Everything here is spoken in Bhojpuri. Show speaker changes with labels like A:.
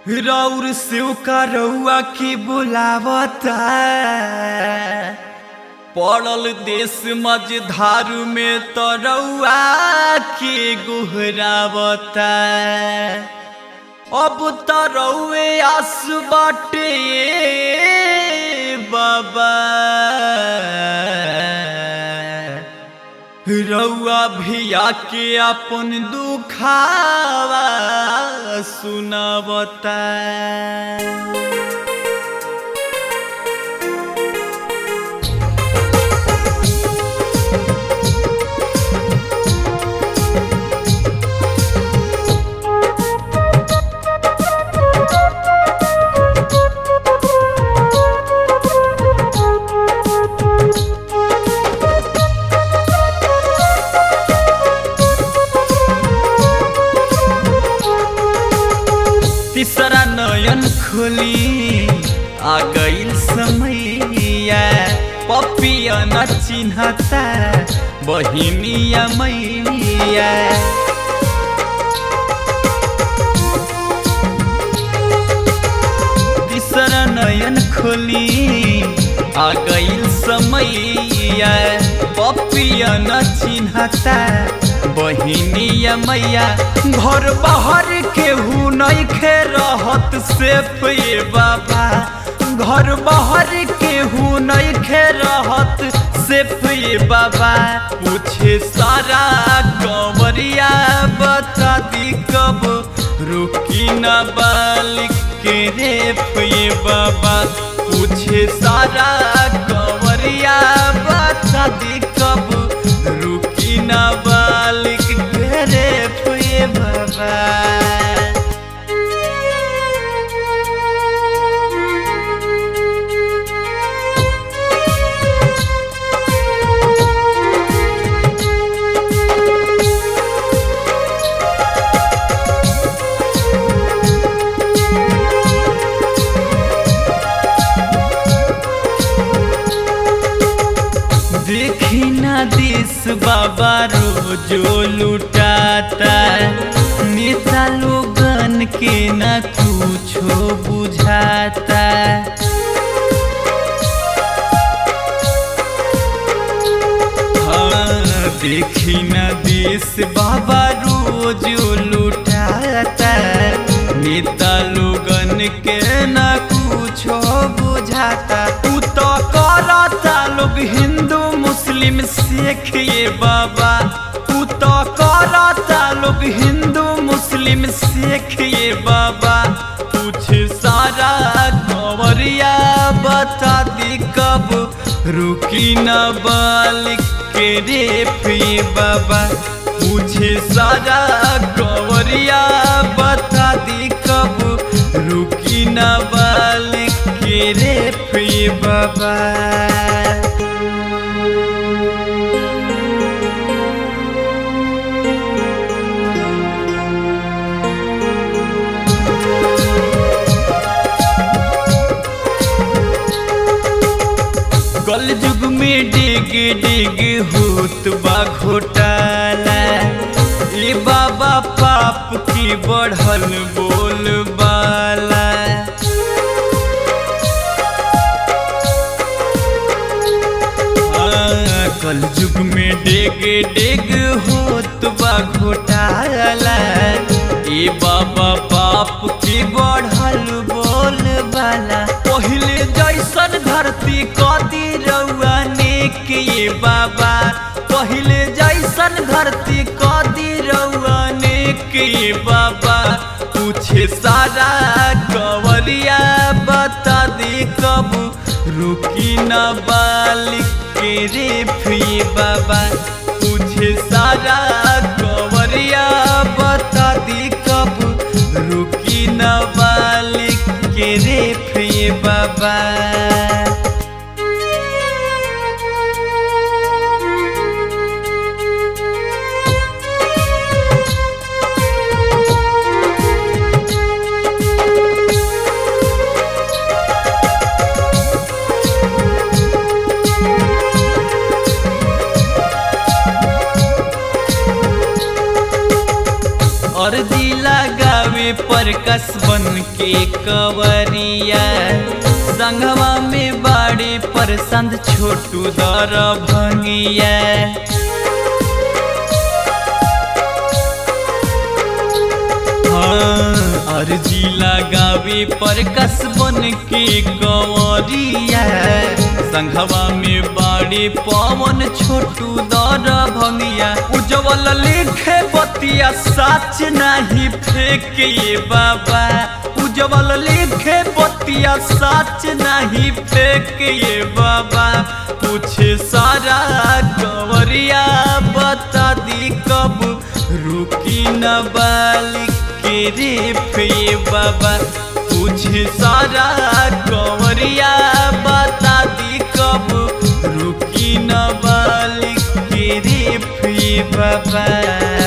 A: रौर शिव का रउआ की बुलावता पड़ल देश मझधार में तो रउआ के गुहरावता अब तो रउए आस बाटे बाबा रउआ भिया के अपन दुखावा सुनावता तीसरा नयन खोली आ गईल समैया पपिया न चिन्हता बहिनिया मैया तीसरा नयन खोली आ गईल समैया पपिया न चिन्हता बहिनिया मैया घर बाहर केहू नइखे रहत सेफ ये बाबा घर बाहर केहू नइखे रहत सेफ ये बाबा पूछे सारा कंवरिया बता दी कब रुकी न बालिक के रेप ये बाबा पूछे सारा कंवरिया बता दी कब रुकी न बालिक के रेप ये बाबा देखी ना दिस बाबा रोजो लुटाता नेता लोगन के ना कुछो बुझाता हाँ, देखी ना दिस बाबा रोजो लुटाता नेता लोगन के ना कुछो बुझाता तू तो करता लोग हिंदू मुस्लिम सिख ये बाबा तू तो करता लोग हिंदू मुस्लिम सिख ये बाबा कुछ सारा कंवरिया बता दी कब रुकी न बालिक के रेप ये बाबा मुझे सारा कंवरिया बता दी कब रुकी न बालिक के रेप ये बाबा कल युग में डिग डिग होत बा घोटाला ये बाबा पाप की बढ़ल बोल बाला हाँ, कल युग में डेग डेग होत बा घोटाला ए बाबा पाप की बढ़ल बोल बाला पहिले जैसन धरती कदी रउआ नेक ये बाबा पहिले जैसन धरती कदी रउआ नेक ये बाबा पूछे सारा कंवरिया बता दी कब रुकी न बालिक के रेप ये बाबा पूछे सारा कंवरिया बता दी कब रुकी न बालिक के रेप ये बाबा अर्जी लगावे पर कसबन के कवरिया संगवा में बाड़ी पर संद छोटू दर भंगिया हाँ, अर्जी लगावे पर कसबन के कवरिया संघवा में बाड़ी पवन छोटू दर भंगिया उज्जवल लिखे बतिया सच नहीं फेंक ये बाबा उज्जवल लिखे बतिया सच नहीं फेंक ये बाबा पूछे सारा कवरिया बता दी कब रुकी न बालिक के रे फे बाबा पूछे सारा कवरिया बता दी कब रुकी न बालिक के रे फे बाबा